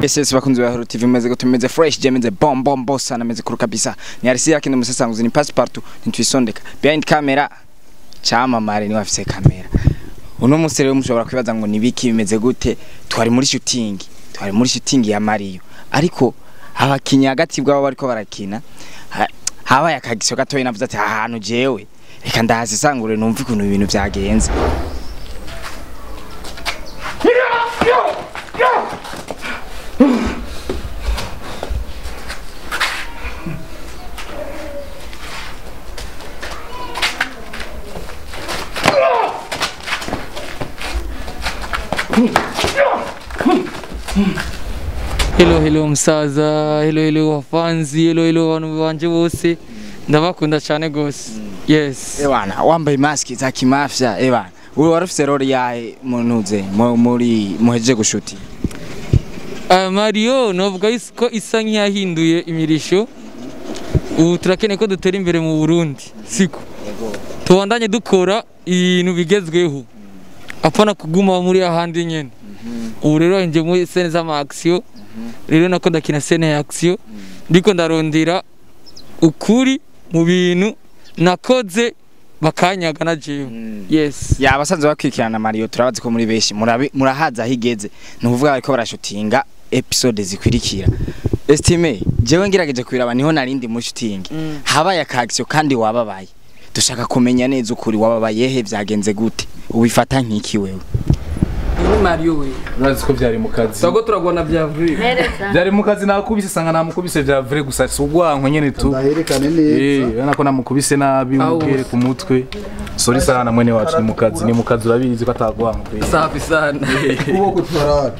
Yes, yes, bakunzi ba Hero TV meze gute meze fresh je meze bom bom boss sana meze kuru kabisa ni arisi yake ndo musesanguzi ni passepartout ntwisondeka behind camera cyamamare ni wafise kamera uno musere we mushobora kwibaza ngo nibiki bimeze gute twari muri shooting twari muri shooting ya Mario ariko abakinya hagati bwabo bariko barakina ha- habaye akagisho gatoyi navuze ati ahantu jewe reka ndahasesangure numve ukuntu ibintu byagenze Hello hello musaza, hello hello wafanzi, hello hello abantu banje bose. Ndabakunda cyane gose. Yes. Ewana wambaye maski za kimafya ewana wewe warufise role yahe munuze mu- muri muhejeje gushuti Uh, Mario novuga is- ko isa nk'iyahinduye imirisho. Ubu turakeneye ko dutera imbere mu Burundi. Siko. Tubandanye dukora ibintu bigezweho. Apana kuguma muri ahandi nyene. Ubu rero nje muri scene z'ama action. Rero nako ndakina scene ya action. Ndiko ndarondera ukuri mu bintu nakoze bakanyaga na jewe. Yes. ya abasanzwe bakwikirana Mario turabazi ko muri benshi murabi- murahaza higeze ni ukuvuga bariko barashutinga episode zikurikira estime jewe ngerageje kwiraba niho narindi muri shooting Mm. habaye akagisho kandi wababaye dushaka kumenya neza ukuri wababaye he byagenze gute ubifata nk'iki wewe Ni Mario we. urazi ko byari mu kazi Twago turagwana bya vrai. byari mu kazi nakubise sanga namukubise bya vrai gusa si ubwanko nyene tu ndaherekane eh neza urabona ko namukubise nabi Aho. umubwire ku mutwe sorry sana mwene wacu ni mu kazi ni mu kazi urabizi ko atagwanko pe Safi sana. ukuboko turarara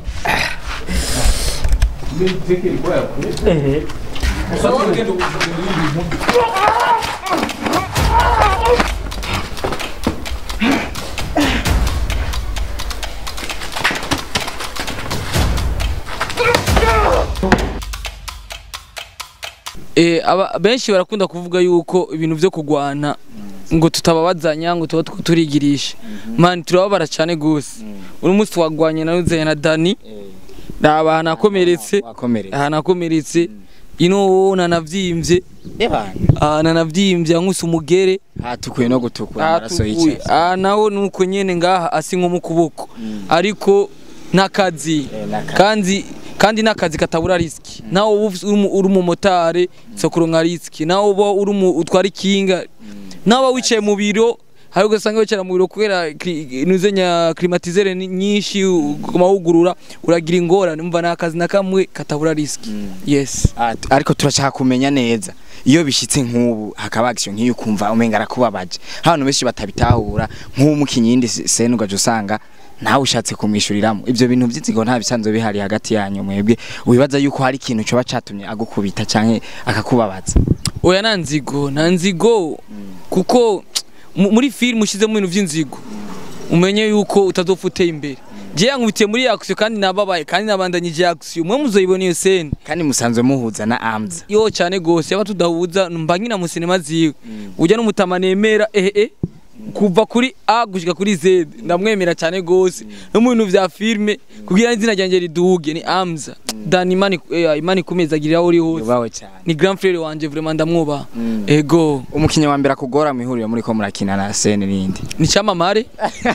Eh, aba benshi barakunda kuvuga yuko ibintu vyo kugwana ngo tutababazanya ngo tuba two turigirisha man turababara cyane gose uno munsi twagwanye na Uzenya na Dani raba hanakomeretse wakomereye hanakomeretse ino nanavyimbye ebana ah, nanavyimbye ankuse umugere hatukuye no gutukura amaraso atukuye y'icyatsi ah, naho nuko nyene ngaha asi nko mu kuboko ariko n'akazi Eh, n'akazi. kandi kandi n'akazi katabura riski nawe uba ufise- uri umu- uri umumotari so kuronka riski nawe uba uri umu- utwara ikinga nawe wicaye mu biro hari ugasanga wicara mu biro kubera kli- nuzenya climatisere ni- nyinshi kumahugurura uragira ingorane umva n'akazi na kamwe katabura riski yes Ati- ariko turashaka kumenya neza iyo bishitse nk'ubu hakaba action nk'iyo ukumva umenga arakubabaje abantu benshi batabitahura nk'umukinyi yindi sene ugaje usanga nawe ushatse kumwishuriramo ivyo bintu vy'inzigo nta bisanzwe bihari hagati yanyu mwebwe wibaza yuko hari ikintu coba catumye agukubita canke akakubabaza oya nta nzigo nta nzigo kuko mu- muri filime ushyizemo ibintu by'inzigo umenye yuko utazopfa uteye imbere je yankubitiye muri action kandi nababaye kandi nabandanyije action mwe muzoyibona iyo scene kandi musanzwe muhuza na arms yo cyane gose yaba tudahuza mba nkina mu sinema ziwe ujya n'umutama nemera ehe eh, kuva kuri A gushika kuri Z ndamwemera cyane gose no mu bintu vya filme kugira izina ryanjye riduge ni Amza Dani Imani eh, Imani kumeza agira aho uri hose yubawe cyane ni grand frère wanje vraiment ndamwubaha ego umukinyi wa mbere akugora mu ihuriro muri ko murakina na sene n'indi ni cyamamare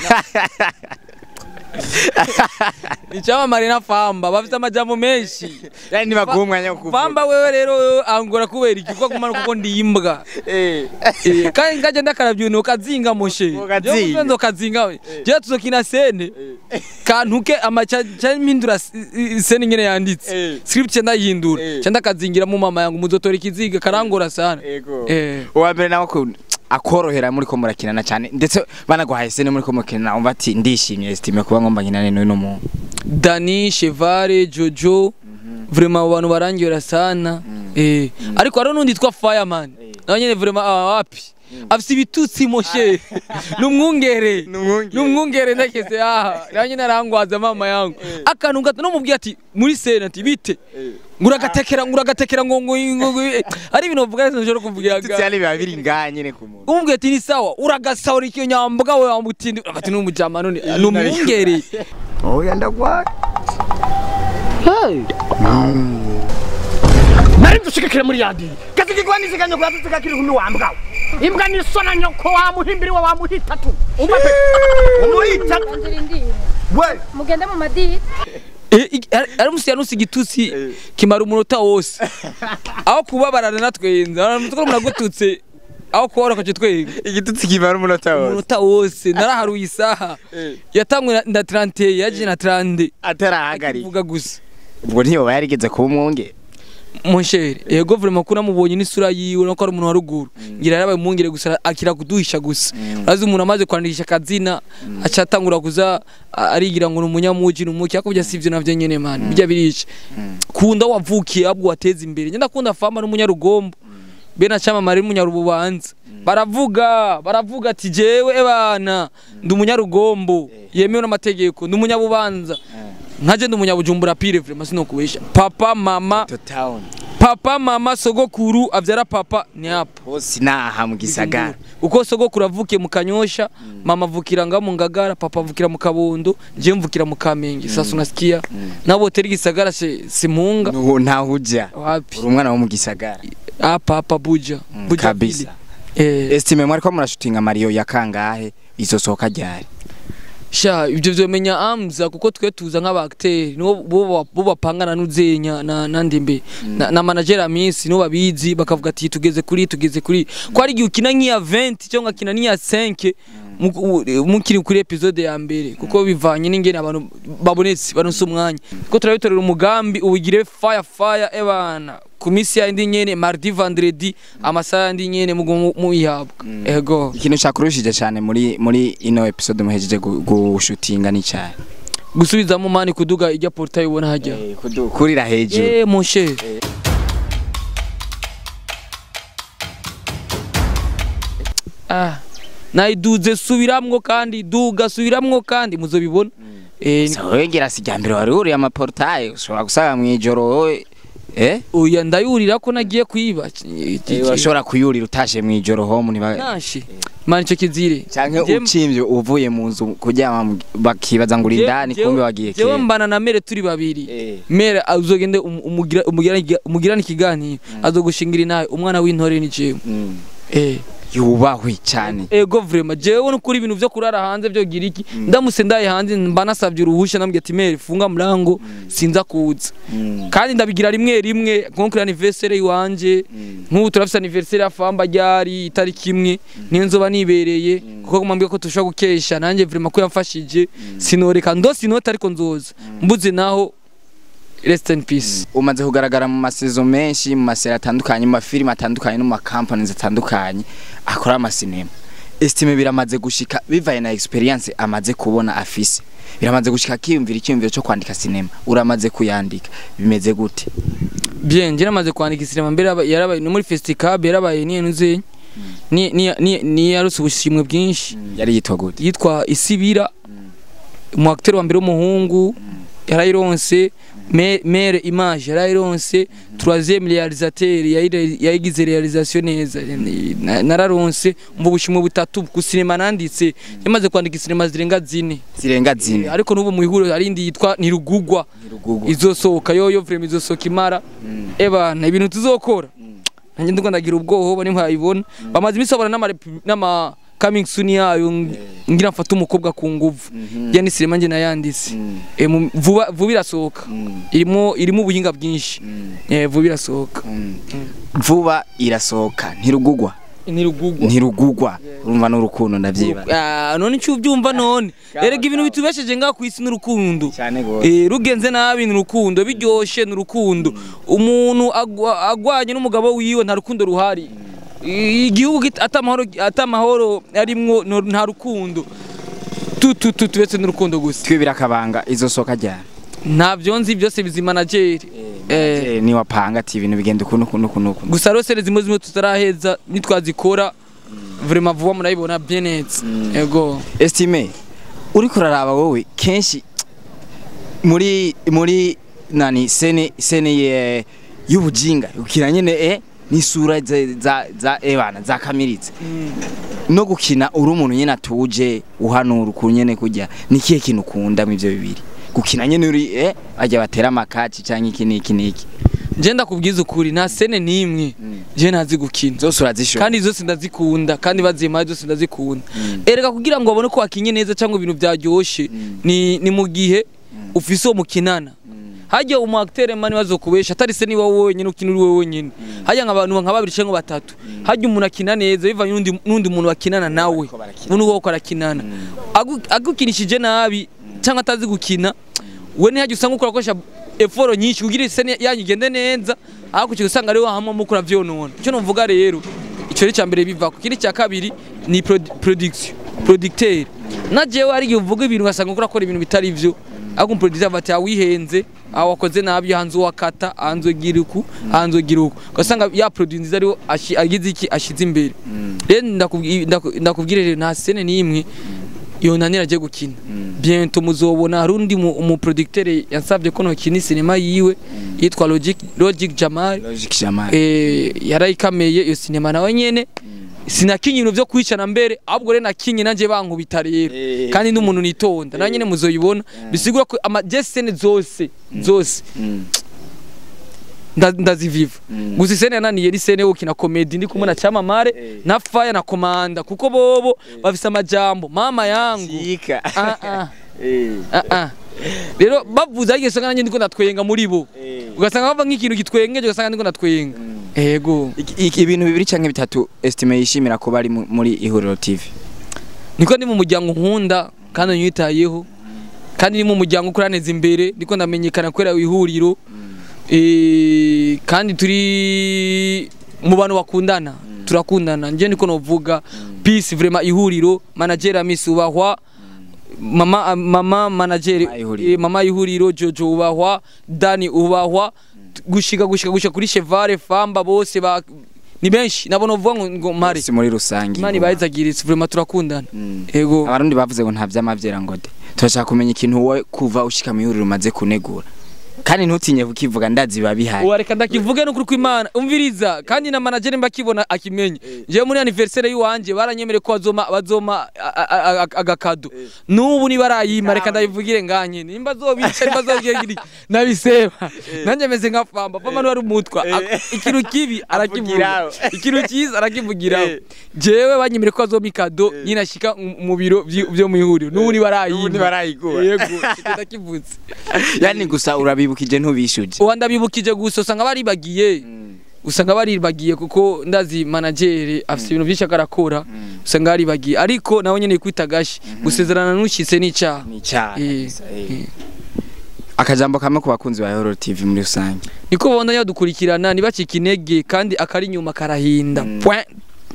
ni cyamamare na famba bafite amajambo menshi yani nibaguha umwanya wo kuvuga famba wewe rero angora kubera iki kuko kumana kuko ndi imbwa Eh. Eh, kandi ngaje ndakarabye ibintu kazinga moshe Ukazinga. ndo kazinga we je tuzokina sene kantuke amacha mpindura s- i- sene nyene yanditse Eh. script cyenda yihindura Eh. cyenda kazingira mu mama yangu muzotora ikiziga karangora sana Ego. eh uwa mbere nawe ko akorohera muri ko murakinana cyane ndetse banaguhaye sene muri ko mukinana umva ati ndishimye estime kuba ngomba nkinane n'uyu muntu Dani, Chevare, Jojo vraiment abo bantu barangera sana eh ariko hariho n'undi yitwa Fireman nawe nyene vraiment aba wapi afise ibitutsi moshe numwungere numwungere ndakese aha nawe nyene arangwaza mama yangu akantu gato no mubwiye ati muri sena ati bite nguragatekera nguragatekera ngo ngo ngo eh, ari ibintu bavuga neza nshobora kuvugira tutsi yani biba biri ngaha nyene ku muntu umubwiye ati ni sawa uragasahura icyo nyambwa we wamutindi ati n'umujama none numwungere oya ndagwaye nari dushigikire muri yadi gasigirwa niziganya kuya tusigakiri kumi wambwa imbwa nisona nyoko wamuhimbiri wa wamuhitatu umva pe umuhita we mugende mu madini ari musi yanusi igitutsi kimara umunota wose aho kubabarana natwenza mutwe muragututse aho kubarokoje twenga igitutsi kimara umunota wose umunota wose naraharuye isaha yatangwe na 30 yaje na 30 atarahagarika vuga gusa ubwo ntiyoba yarigeze kuba umwunge Monshere, yego vraiment ko namubonye n'isura yiwe no ko ari umuntu wa ruguru. Ngira yarabaye umwungere gusa akira kuduhisha gusa. Urazi umuntu amaze kwandikisha kazina aca atangura kuza a- arigira ngo ni umunyamuji n'umuki ariko bya sivyo navyo nyene man. Bijya birisha. Kunda wavukiye abwo wateza imbere. Njye ndakunda fama n'umunyarugombo. Bena chama mari munyarububanza. Baravuga, baravuga ati jewe ebana ndi umunyarugombo yemewe n'amategeko ndi umunyabubanza. Nkaje ndi umunyabujumbura pire vraiment sinokubesha. Papa mama to town papa mama sogokuru avyara papa ni hapo hose naha mu gisagara uko sogokuru avukiye mu kanyosha mama avukira nga mu ngagara papa avukira mu kabondo je mvukira mu kamenge sasa unasikia nabo teri gisagara se simunga nuhu ntaho ujya wapi uri umwana wo mu gisagara hapa hapa buja buja kabisa pili. eh estime mwari ko murashutinga mariyo ya kangahe izosohoka ryari sha ibyo vyomenya amza kuko twe tuza nk'abakteri nibo bo bo bapangana n'uzenya na nandi mbe na, na manager amisi nibo babizi bakavuga ati tugeze kuri tugeze kuri ko ari igihe ukina nk'iya 20 cyangwa ukina n'iya 5 mu- u- mukiri kuri episode ya mbere kuko bivanye n'ingene abantu babonetse baronse umwanya kuko turabitorera umugambi ubigire fire fire ebana ku misi yindi nyene mardi vendredi amasaha yandi nyene mugo muyihabwa ego ikintu cyakurushije cyane muri muri ino episode muhejeje gu- gushutinga ni cyane gusubizamo mani kuduga ijya portail ubona hajya kurira hejuru Eh mon cher. Ah, nayiduze subiramwo kandi duga subiramwo kandi muzobibona. Eh, so wegera si mbere wari uriye amaportaye ushobora gusanga mu ijoro wowe eh oya ndayurira ko nagiye kwiba. Eh, urashobora kuyurira utashe mu ijoro home ntiba Nashi. Mani cyo kizire. canke Jem- ucimvye uvuye mu nzu kuryama mu- bakibaza ngo uri Je- indani jewe- kumbe wagiye jewe kera mbana na mere turi babiri. Eh. Mere azogende um- umugira umugira umugirana ikiganiro azogushingira inaye umwana w'intore ni jewe. Mm. Eh. yubahwe cyane ego vraiment jewe nukuri ibintu vyo kurara hanze vyo gira iki ndamutse ndaye hanze mba nasavye uruhusha nambwiye ati mere funga mlango sinza kuza Mm. kandi ndabigira rimwe rimwe nko kuri anniversaire iwanje nk'ubu turafise anniversaire ya famba ryari itariki imwe niyo nzoba nibereye kuko mwambwiye ko tushobora gukesha nanjye vraiment ko yamfashije sinoreka ndose inota ariko nzoza mbuze naho rest in peace umaze kugaragara mu masezo menshi mu maseri atandukanye mu mafilime atandukanye no mu makampani atandukanye akora amasinema estime biramaze gushika bivaye na experience amaze kubona afise biramaze gushika akiyumvira icyumviro cyo kwandika sinema uramaze kuyandika bimeze gute bien njye namaze kwandika sinema mbere yaba- yarabaye no muri festival yarabaye niyo nuzenya ni ni ni ni yaruse ubushimwe bwinshi yari yitwa gute yitwa Isibira mu acteur wa mbere w'umuhungu yarayironse Me- mere image yarayironse troisième réalisateur yayire- yayigize réalisation neza Na- nararonse mu bushimwe butatu ku sinema nanditse yamaze kwandika sinema zirenga zine zirenga zine ariko n'ubu mu ihuriro hari indi yitwa ntirugugwa Ntirugugwa. izosohoka yoyo vraiment izosohoka imara ebana ibintu tuzokora nanjye ndiko ndagira ubwoba nimwayibona bamaze iminsi babona n'ama repu- n'ama coming soon yayo ng- ngira mfate umukobwa ku nguvu ya ni sinema njye nayanditse Eh, mu- vuba vuba irasohoka irimo irimo ubuhinga bwinshi Eh, vuba irasohoka vuba irasohoka ntirugugwa ntirugugwa ntirugugwa urumva n'urukundo ndavyiba Ah, none icyo ubyumva none erega ibintu bitubesheje ngaha ku isi n'urukundo cyane gose Eh, rugenze nabi ni urukundo biryoshe ni urukundo umuntu agwa- agwanye n'umugabo wiwe nta rukundo ruhari I- igihugu git- atamahoro atamahoro arimwo no- nta rukundo tu tu tu tubetse n'urukundo gusa twibira akabanga izosohoka ryari ntabyo nzi byose bizi manageri eh Eh, niwa panga ati ibintu bigenda ukuntu ukuntu ukuntu ukuntu gusa rero sere zimwe zimwe tutaraheza nitwazikora vraiment vuba murayibona bien neza ego estime uri kuraraba wowe kenshi muri muri nani sene sene ye y'ubujinga ukina nyene eh n'isura za za, za ebana za kamiritse no gukina uri umuntu nyene atuje uhanura ukuntu nyene kujya ni kihe kintu ukunda mu ivyo bibiri gukina nyene uri eh ajya batera amakaci canke iki niki niki je ndakubwiza ukuri nta sene n'imwe je ntazi gukina zose urazishobora kandi zose ndazikunda kandi bazimaye zose ndazikunda erega kugira ngo babone ko wakinye neza cyangwa ibintu byaryoshe ni, ni mu gihe ufise uwo mukinana hajya umu acteur mani bazokubesha atari se niba wowe wenyine ukina uri wowe wenyine hajya nk'abantu nka babiri cyangwa batatu hajya umuntu akina neza bivanye n'undi n'undi muntu bakinana nawe ubundi wowe uko arakinana Agu- agukinishije nabi cyangwa atazi gukina we ntihajya usanga ukora akoresha eforo nyinshi kugira isene yanyu igende neza ariko ukiga usanga ari wahamwe mukora vyonona icyo numvuga rero icyo ni mbere biva ku kindi cya kabiri ni produ- production producteur na jewe hari igihe uvuga ibintu ugasanga ukora akora ibintu bitari vyo ariko umuproducer bati awihenze aho wakoze nabi hanze wakata hanze gira uku hanze gira uku ugasanga ya produit nziza ariho ashi- agize iki ashize imbere rero ndakubwi- ndaku- ndakubwira rero nta sene n'imwe yonanira agiye gukina bientôt muzobona hari undi mu- umuproducteur yansabye ko nokina sinema yiwe yitwa Logic Logic Jamal logic jamal eh yarayikameye iyo sinema nawe nyene sinakinye ibintu vyo kwicana mbere ahubwo rero nakinye nanje bankubita rero Eh. kandi n'umuntu nitonda nawe nyene muzoyibona bisigura ko ama jesene zose zose Mm. nda- ndaziviva Mm. gusa isene yananiye ni sene yo gukina komedi ndi kumwe na Chamamare na Fire na Komanda kuko bobo bafise amajambo mama yangu Sika. ah ah Eh. ah ah rero bavuze ariko usanga nanjye ndiko ndatwenga muri bo Eh. ugasanga bava nk'ikintu gitwengeje ugasanga ndiko ndatwenga ego Iki- iki- ibintu bibiri canke bitatu estime yishimira kuba ari mu- muri ihuriro tv niko ndi mu muryango nkunda kandi unyitayeho kandi ni mu muryango ukuraneza imbere ndiko ndamenyekana kubera ihuriro Eh, kandi turi mu bantu bakundana turakundana nje niko novuga peace vraiment ihuriro manager Miss ubahwa mama mama manager Mama ihuriro. eh, mama ihuriro Jojo ubahwa Dani ubahwa gushika gushika gushika kuri Chevare Famba bose ba ni benshi nabo novuga ngo ngo mare si muri rusange Imana ibahizagiritse vraiment turakundana Mm. ego abarundi bavuze ngo nta vy'amavyera ngo de turashaka kumenya ikintu wowe kuva ushika mu ihuriro umaze kunegura kandi ntutinye kukivuga ndazi biba bihari uwa reka ndakivuge n'ukuri kw'Imana umviriza kandi na manager mba kibona akimenye jewe muri anniversaire yiwanje baranyemere ko bazoma bazoma a- a- a- agakado n'ubu ni barayima reka ndabivugire nganye nimba zobica nimba zobwira giri nabiseba nanje meze nka famba famba ni wari umutwa Ak- ikintu kibi arakivuga Avugiraho. ikintu cyiza arakivugiraho jewe banyemere ko bazoma ikado nyine ashika mu biro vyi- vyo mu ihuriro n'ubu ni barayima ni barayigura. yego ndakivutse yani gusa urabibukije ntubishuje uwa ndabibukije gusa usanga baribagiye usanga baribagiye kuko ndazi managere afite ibintu byinshi akarakora usanga baribagiye ariko nawe nyene kwita gashi gusezerana n'ushitse n'icyaha ni cyane Eh, gusa, eh. eh. akajambo kamwe ku bakunzi ba ihuriro tv muri rusange niko babandanya badukurikirana ntibacike intege kandi akari inyuma karahinda Mm. Point.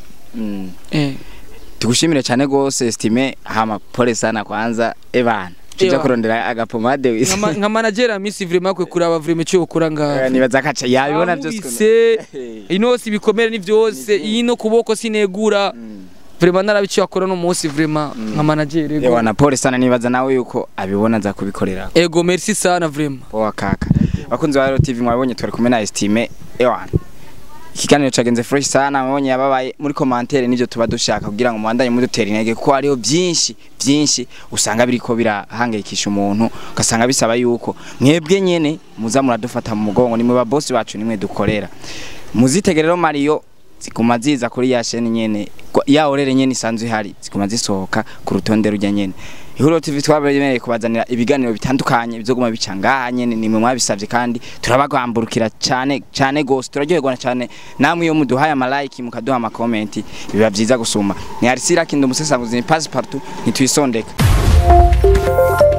Mm. Eh. tugushimire cyane gose estime hama pole sana kwanza ebana tuja Ewa. kurondera agapomade wisi Nka ma- nka managere misi vraiment kwe kuraba vraiment cyo ukora Eh, ngaho nibaza kaca yabibona byose ukuntu- Bamubise, ino si ibikomere ni byose iyi no kuboko sinegura vraiment narabiciye akora no munsi vraiment nka managere ego. ewa na pole sana nibaza nawe yuko abibona aza kubikorera ego merci sana vraiment poa kaka bakunzi ba Hero TV mwabonye twari kumwe na estime ewana ikiganiro cagenze fresh sana mwabonye yababaye muri commentaire nivyo tuba dushaka kugira ngo mubandanye mudutera intege kuko hariho byinshi byinshi usanga biriko birahangayikisha umuntu ugasanga bisaba yuko mwebwe nyene muza muradufata mu mugongo nimwe ba boss bacu nimwe dukorera muzitegerero Mario ziguma ziza kuri ya sheni nyene kwa- ya orere nyene isanzwe ihari ziguma zisohoka ku rutonde rujya nyene ihuriro tv twabemereye kubazanira ibiganiro bitandukanye bizoguma bica ngaha nyene nimwe mwabisavye kandi turabagamburukira cyane cyane gose turaryoherwa cyane namwe iyo muduhaye amalike mukaduha amakomenti biba byiza gusuma ni arisira kindu umusesanguzi ni passe partout nitwisondeka